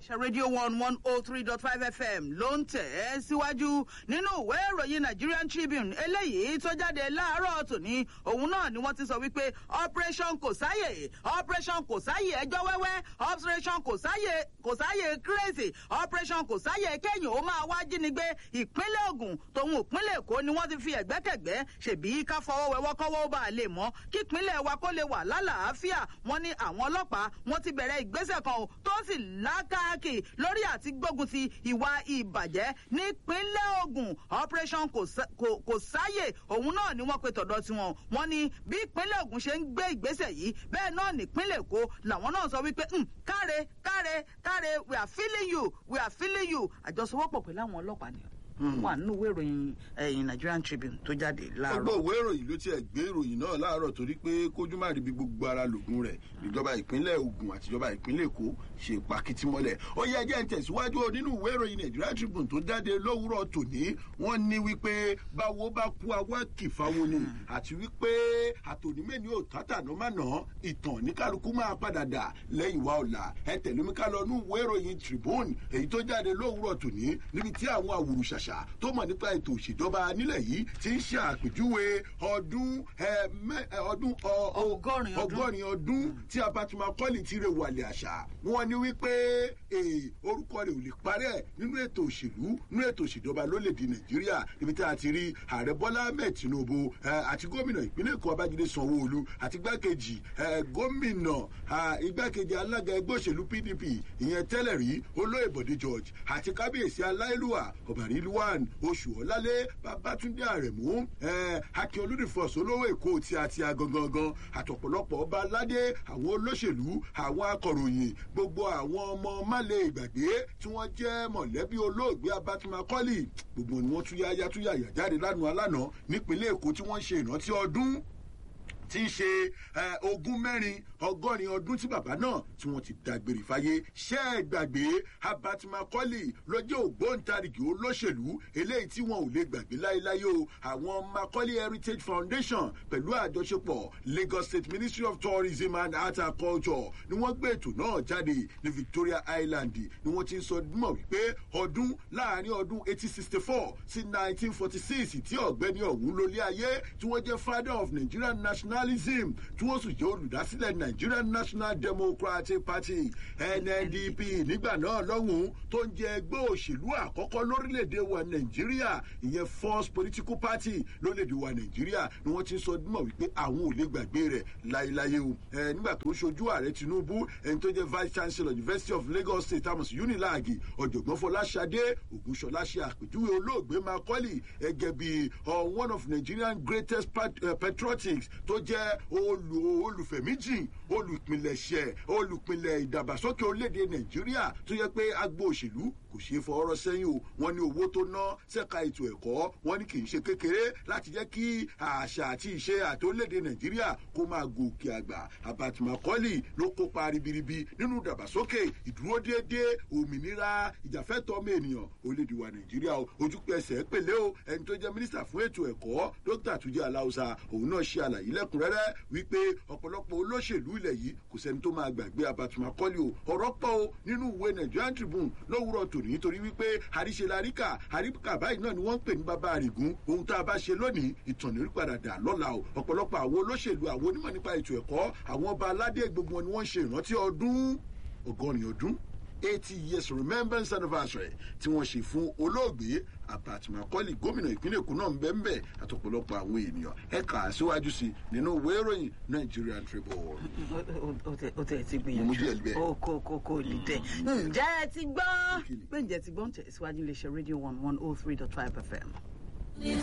iléeṣẹ́ rédíò one one oh three dot five fm ló ń tẹ̀ ẹ́ síwájú nínú ìwé ìròyìn nigerian tribune eléyìí tó jáde láàárọ̀ tòní òun náà ni wọ́n ti sọ wípé operation kò sáyè operation kò sáyè ẹjọ́ wẹ́wẹ́ operation kò sáyè kò sáyè crazy operation kò sáyè kéèyàn ó máa wá jínigbé ìpínlẹ̀ ogun tòun ìpínlẹ̀ èkó ni wọ́n ti fi ẹ̀gbẹ́kẹ̀gbẹ́ ṣèbí ká fọwọ́ wẹwọ́ kọ́wọ́ ó bá a lè mọ́ kí ìpínlẹ̀ wa kó lè wà lálàáfíà wọ́n ní àwọn ọlọ́pàá wọ́n ti bẹ̀rẹ̀ ìgbésẹ̀ kan o tó sì lákàkì lórí àti gbógun ti ìwà ìbàjẹ́ nípínlẹ̀ ogun operation kò sá- kò- kò sáyè òun náà ni wọ́n pe tọ̀dọ̀ tiwọn wọ́n ní bí ìpínlẹ̀ ogun ṣe ń gbé ìgbésẹ̀ yìí bẹ́ẹ̀ náà nípínlẹ̀ èkó làwọn náà sọ wípé "Hmm, káre káre káre we are feeling you we are feeling you àjọṣepọ̀ pẹ̀lú àwọn ọlọ́pàá ni wà nínú ìwé ìròyìn ẹ̀yìn nigerian tribune tó jáde láàárọ̀. ọgbọ́n òwe ìròyìn ló tiẹ̀ gbé ìròyìn náà láàárọ̀ torí pé kójú má rí bí gbogbo ara lògùn rẹ̀ ìjọba ìpínlẹ̀ ogun àti ìjọba ìpínlẹ̀ èkó ṣe pàkìtì mọ́lẹ̀ ó yẹ ẹjẹ́ ń tẹ̀síwájú o nínú ìwé ìròyìn nigeria tribune tó jáde lówùrọ̀ tòní wọ́n ní wípé báwo bá kú awọ́ kìfáwọn ni àti wípé àtònímẹ́ni ò tátànà má nà ìtàn ní kálukú máa padà dà lẹ́yìn wa ọ̀la ẹ tẹ̀lé mi ká lọ ní ìwé ìròyìn tribune èyí tó jáde lówùrọ̀ tòní níbi tí àwọn àwòrán ṣàṣà tó mọ̀ nípa ètò òṣèjọba nílẹ̀ yìí ti ń ṣe àpèjúwe ọdún ẹ, mẹ́- ẹ, ọdún ọ- ọ- Ọgọ́rin ọdún. ọgọ́rin ọdún tí abatima kọ́lì ti rè wàlẹ̀ àṣà wọn ni wípé ee, orúkọ rẹ̀ ò lè parẹ́ nínú ètò òṣèlú nínú ètò òṣèjọba lólèdè nàìjíríà níbi tí a ti rí ààrẹ bọ́lá ahmed tinubu ẹ, àti gómìnà ìpínlẹ̀ èkó babájídé sanwó-olu àti igbákejì ẹ, gómìnà à, igbákejì alága ẹgbẹ́ òṣèlú pdp ìyẹn tẹ́lẹ̀ rí olóyè bọ̀dé george àti kábíyèsí aláìlúwà ọ̀bàrí luwan oṣù ọ̀lálẹ̀ babatunde àrẹ̀mú ẹ, akin olùdífọ̀s olówó èkó tí a ti a gangan àtọ̀pọ̀lọpọ̀ ọba aládé àwọn olóṣèlú àwọn akọ̀ròyìn gbogbo àwọn ọmọ málẹ̀ ìgbàgbé tí wọ́n jẹ́ mọ̀lẹ́bí olóògbé abatimakọ́lì gbogbo ni wọ́n túyáyá túyàyà jáde lánàá alánà nípínlẹ̀ èkó tí wọ́n ń ṣe ìrántí ọdún tí í ṣe ẹ, ogún mẹ́rin ọgọ́rin ọdún tí bàbá náà tí wọ́n ti dágbére fáyé ṣé ẹ gbàgbé abat macaulay lọ́jọ́ ògbóǹtarìgì olóṣèlú eléyìí tí wọn ò lè gbàgbé láéláé o àwọn macaulay heritage foundation pẹ̀lú àjọṣepọ̀ lagos state ministry of tourism and art and culture ni wọ́n gbé ètò náà jáde ní victoria island ni wọ́n ti ń sọ mọ̀ wípé ọdún láàrin ọdún eighteen sixty four sí nineteen forty six tí ọ̀gbẹ́ni ọ̀hún lólé ayé tí wọ́n jẹ́ father of nigerian nationalism tí wọ́n sì jẹ́ olùdásílẹ̀ nigerian national democratic party nndp nígbà náà lọ́hùn-ún tó ń jẹ ẹgbẹ́ òṣèlú àkọ́kọ́ lórílẹ̀‐èdè wa nàìjíríà ìyẹn first political party lórílẹ̀‐èdè wa nàìjíríà ni wọ́n ti sọ mọ̀ wípé àwọn ò lè gbàgbé rẹ̀ láéláé o ẹ nígbà tó ń ṣojú ààrẹ tinubu ẹni tó jẹ́ vice chancellor university of lagos state amos unilag ọ̀jọ̀gbọ́n fọláṣadé ògúnṣọlá ṣe àpèjúwe olóògbé macaulay gẹ́gẹ́ bí uh, one of nigerian greatest pat, uh, patriotics tó jẹ́ olù olùfẹ̀míjì olùpilẹ̀ṣẹ̀ olùpilẹ̀ ìdàgbàsókè orílẹ̀-èdè nàìjíríà tó yẹ pé agbo òṣèlú kò ṣeé fọwọ́rọ́ sẹ́yìn o wọ́n ní owó tó ná sẹ́ka ètò ẹ̀kọ́ wọ́n ní kì í ṣe kékeré láti jẹ́ kí àṣà àti ìṣe àti orílẹ̀-èdè nàìjíríà kó máa gòkè àgbà àbàtìmọ̀kọ́lì ló kópa ribiribi nínú ìdàgbàsókè ìdúró déédéé òmìnira ìjàfẹ́tọ̀ ọmọ ènìyàn orílẹ̀-èdè wa nàìjíríà o ojúpẹsẹ̀ pèlè o ẹni tó jẹ́ mínísítà fún ètò ẹ̀kọ́ dókítà túnjẹ́ aláùsà òun náà ṣe àlàyé lẹ́kùnrẹ́rẹ́ wípé ọ̀pọ̀lọpọ̀ olóṣèlú ilẹ̀ yìí kò sẹ́ni tó máa gbàgbé abatumakọ́lì o ọ̀rọ̀ pọ̀ o nínú ìwé nigerian tribune lówùrọ̀ tòní nítorí wípé àríṣe laríkà àríkà báyìí náà ni wọ́n ń pè ní bàbá àrègún ohun tá a bá ṣe lónìí ìtàn ní padà dà lọ́la o ọ̀pọ̀lọpọ̀ àwọn olóṣèlú àwọn onímọ̀ nípa ètò ẹ̀kọ́ àwọn ọba aládé gbogbo wọn ni wọ́n ń ṣe ìrántí ọdún ọgọ́rin ọdún eighty years remembrance anniversary tí wọ́n ṣe fún olóògbé abatmakọ́lì gómìnà ìpínlẹ̀ èkó náà ń bẹ́ ń bẹ́ àtọ̀pọ̀lọpọ̀ àwọn ènìyàn ẹ kà á síwájú sí i nínú ìwé ìròyìn nigerian tribune. o tẹ ti Mo mú díẹ̀ gbìyànjú bẹ́ẹ̀. o kò kò kò lè tẹ ǹjẹ́ ẹ ti gbọ́ Kí ni? pé ǹjẹ́ ti gbọ́ ń tẹ̀ síwájú iléeṣẹ́ rédíò one one oh three dot five fm.